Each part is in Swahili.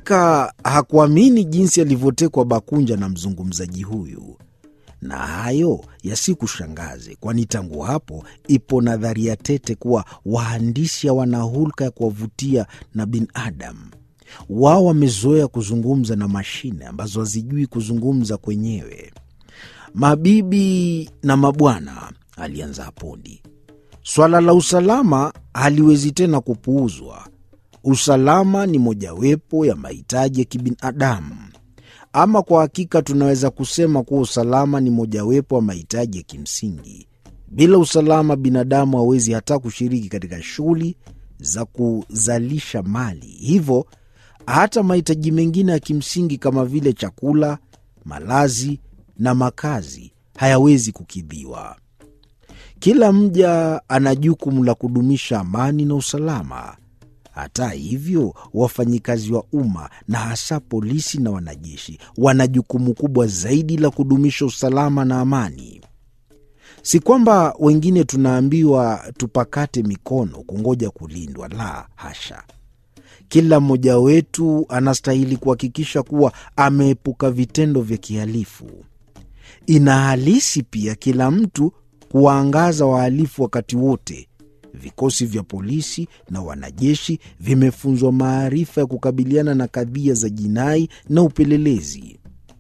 Hakika hakuamini jinsi alivyotekwa Bakunja na mzungumzaji huyu, na hayo yasikushangaze, kwani tangu hapo ipo nadharia tete kuwa waandishi hawana hulka ya kuwavutia na binadamu. Wao wamezoea kuzungumza na mashine ambazo hazijui kuzungumza kwenyewe. Mabibi na mabwana, alianza Apondi, swala la usalama haliwezi tena kupuuzwa. Usalama ni mojawapo ya mahitaji ya kibinadamu. Ama kwa hakika tunaweza kusema kuwa usalama ni mojawapo ya mahitaji ya kimsingi. Bila usalama, binadamu hawezi hata kushiriki katika shughuli za kuzalisha mali. Hivyo hata mahitaji mengine ya kimsingi kama vile chakula, malazi na makazi hayawezi kukidhiwa. Kila mja ana jukumu la kudumisha amani na usalama. Hata hivyo, wafanyikazi wa umma na hasa polisi na wanajeshi wana jukumu kubwa zaidi la kudumisha usalama na amani. Si kwamba wengine tunaambiwa tupakate mikono kungoja kulindwa, la hasha. Kila mmoja wetu anastahili kuhakikisha kuwa ameepuka vitendo vya kihalifu. Ina halisi pia kila mtu kuwaangaza wahalifu wakati wote. Vikosi vya polisi na wanajeshi vimefunzwa maarifa ya kukabiliana na kadhia za jinai na upelelezi.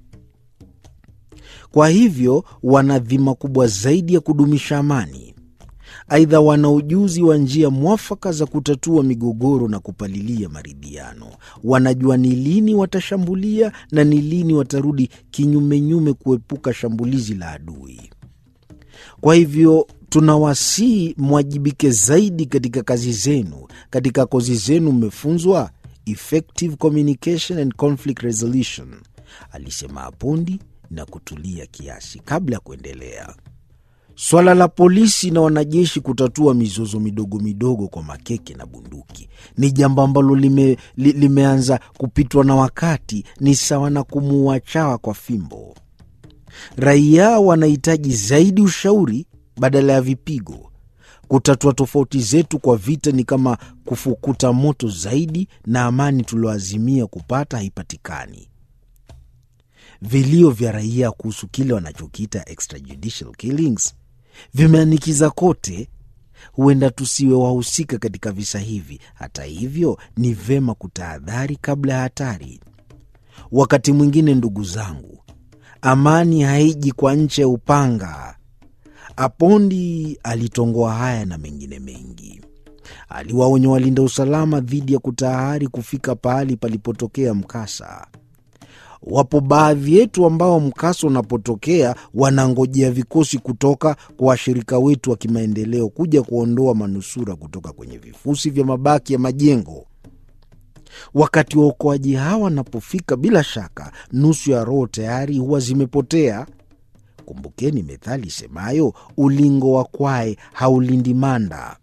Kwa hivyo wana dhima kubwa zaidi ya kudumisha amani. Aidha, wana ujuzi wa njia mwafaka za kutatua migogoro na kupalilia maridhiano. Wanajua ni lini watashambulia na ni lini watarudi kinyumenyume kuepuka shambulizi la adui. Kwa hivyo tunawasihi mwajibike zaidi katika kazi zenu. Katika kozi zenu mmefunzwa effective communication and conflict resolution, alisema Apondi na kutulia kiasi kabla ya kuendelea. Swala la polisi na wanajeshi kutatua mizozo midogo midogo kwa makeke na bunduki ni jambo ambalo lime, li, limeanza kupitwa na wakati. Ni sawa na kumuua chawa kwa fimbo. Raia wanahitaji zaidi ushauri badala ya vipigo. Kutatua tofauti zetu kwa vita ni kama kufukuta moto zaidi, na amani tulioazimia kupata haipatikani. Vilio vya raia kuhusu kile wanachokiita extrajudicial killings vimeanikiza kote. Huenda tusiwe wahusika katika visa hivi. Hata hivyo, ni vema kutahadhari kabla ya hatari. Wakati mwingine, ndugu zangu, amani haiji kwa ncha ya upanga. Apondi alitongoa haya na mengine mengi. Aliwaonya walinda usalama dhidi ya kutahari kufika pahali palipotokea mkasa. Wapo baadhi yetu ambao mkasa unapotokea wanangojea vikosi kutoka kwa washirika wetu wa kimaendeleo kuja kuondoa manusura kutoka kwenye vifusi vya mabaki ya majengo. Wakati waokoaji hawa wanapofika, bila shaka nusu ya roho tayari huwa zimepotea. Kumbukeni methali semayo, ulingo wa kwae haulindi manda.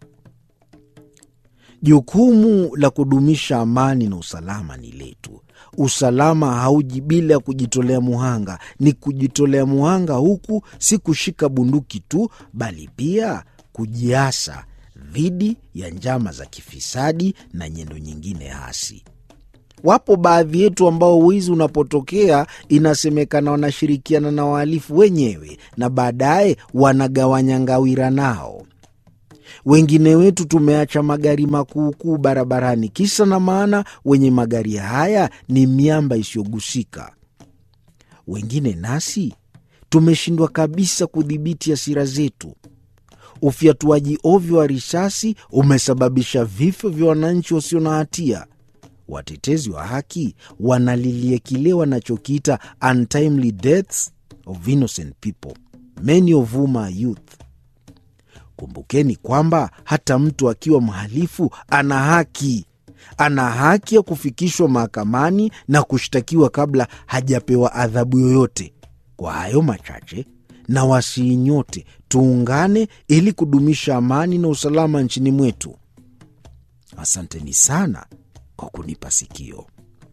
Jukumu la kudumisha amani na usalama ni letu. Usalama hauji bila ya kujitolea muhanga. Ni kujitolea muhanga huku si kushika bunduki tu, bali pia kujiasa dhidi ya njama za kifisadi na nyendo nyingine hasi. Wapo baadhi yetu ambao wizi unapotokea inasemekana wanashirikiana na wahalifu wenyewe na baadaye wanagawanya ngawira nao. Wengine wetu tumeacha magari makuukuu barabarani, kisa na maana wenye magari haya ni miamba isiyogusika. Wengine nasi tumeshindwa kabisa kudhibiti hasira zetu. Ufyatuaji ovyo wa risasi umesababisha vifo vya wananchi wasio na hatia. Watetezi wa haki wanalilia kile wanachokiita untimely deaths of innocent people, many of whom are youth. Kumbukeni kwamba hata mtu akiwa mhalifu ana haki, ana haki ya kufikishwa mahakamani na kushtakiwa kabla hajapewa adhabu yoyote. Kwa hayo machache, na wasihi nyote tuungane ili kudumisha amani na usalama nchini mwetu. Asanteni sana kwa kunipa sikio.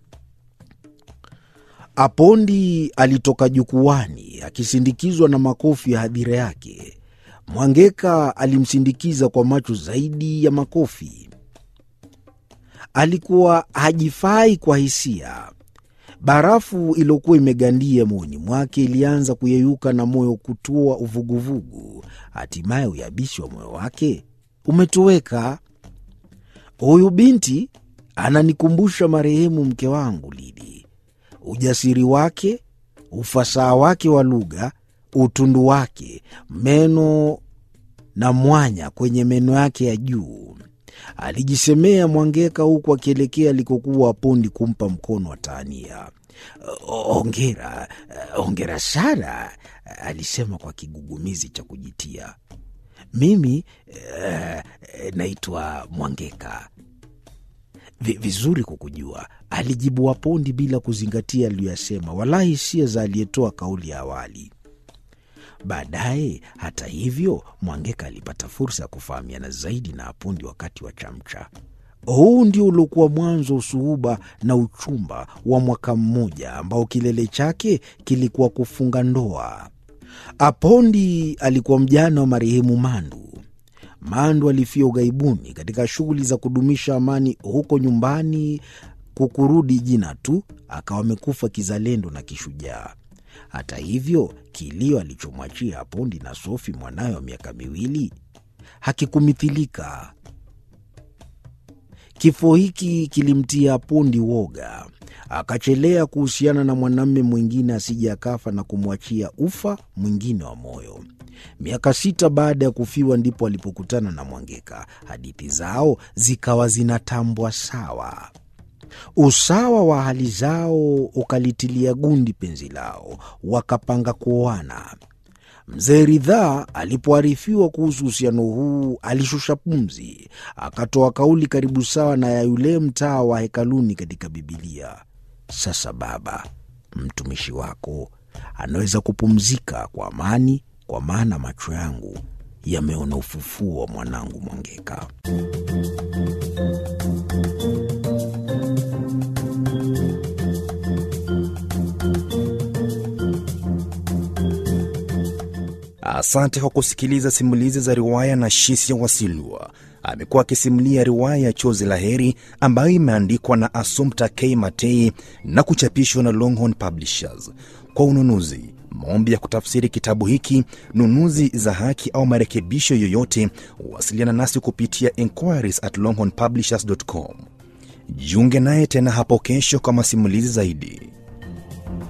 Apondi alitoka jukwani akisindikizwa na makofi ya hadhira yake. Mwangeka alimsindikiza kwa macho zaidi ya makofi. Alikuwa hajifai kwa hisia. Barafu iliyokuwa imegandia moyoni mwake ilianza kuyeyuka na moyo kutua uvuguvugu. Hatimaye uyabishi wa moyo wake umetoweka. Huyu binti ananikumbusha marehemu mke wangu Lidi. Ujasiri wake, ufasaha wake wa lugha, utundu wake, meno na mwanya kwenye meno yake ya juu, alijisemea Mwangeka huku akielekea alikokuwa Apondi kumpa mkono wa taania. Ongera, ongera sana, alisema kwa kigugumizi cha kujitia. Mimi eh, naitwa Mwangeka. Vizuri kukujua, alijibu Apondi bila kuzingatia aliyoyasema, wala hisia za aliyetoa kauli ya awali. Baadaye hata hivyo, Mwangeka alipata fursa ya kufahamiana zaidi na Apondi wakati wa chamcha. Huu ndio uliokuwa mwanzo wa usuhuba na uchumba wa mwaka mmoja ambao kilele chake kilikuwa kufunga ndoa. Apondi alikuwa mjana wa marehemu Mandu. Mandu alifia ughaibuni katika shughuli za kudumisha amani huko nyumbani, kukurudi jina tu, akawa amekufa kizalendo na kishujaa. Hata hivyo, kilio alichomwachia Apondi na Sofi mwanawe wa miaka miwili hakikumithilika. Kifo hiki kilimtia Apondi woga, akachelea kuhusiana na mwanamume mwingine asije akafa na kumwachia ufa mwingine wa moyo. Miaka sita baada ya kufiwa ndipo alipokutana na Mwangeka. Hadithi zao zikawa zinatambwa sawa. Usawa wa hali zao ukalitilia gundi penzi lao, wakapanga kuoana. Mzee Ridhaa alipoarifiwa kuhusu uhusiano huu alishusha pumzi, akatoa kauli karibu sawa na ya yule mtaa wa hekaluni katika Bibilia: sasa Baba, mtumishi wako anaweza kupumzika kwa amani, kwa maana macho yangu yameona ufufuo wa mwanangu Mwangeka. Asante kwa kusikiliza simulizi za riwaya na Shisia Wasilwa. Amekuwa akisimulia riwaya ya Chozi la Heri ambayo imeandikwa na Assumpta K Matei na kuchapishwa na Longhorn Publishers. Kwa ununuzi, maombi ya kutafsiri kitabu hiki, nunuzi za haki au marekebisho yoyote, wasiliana nasi kupitia inquiries at longhornpublishers.com. Jiunge naye tena hapo kesho kwa masimulizi zaidi.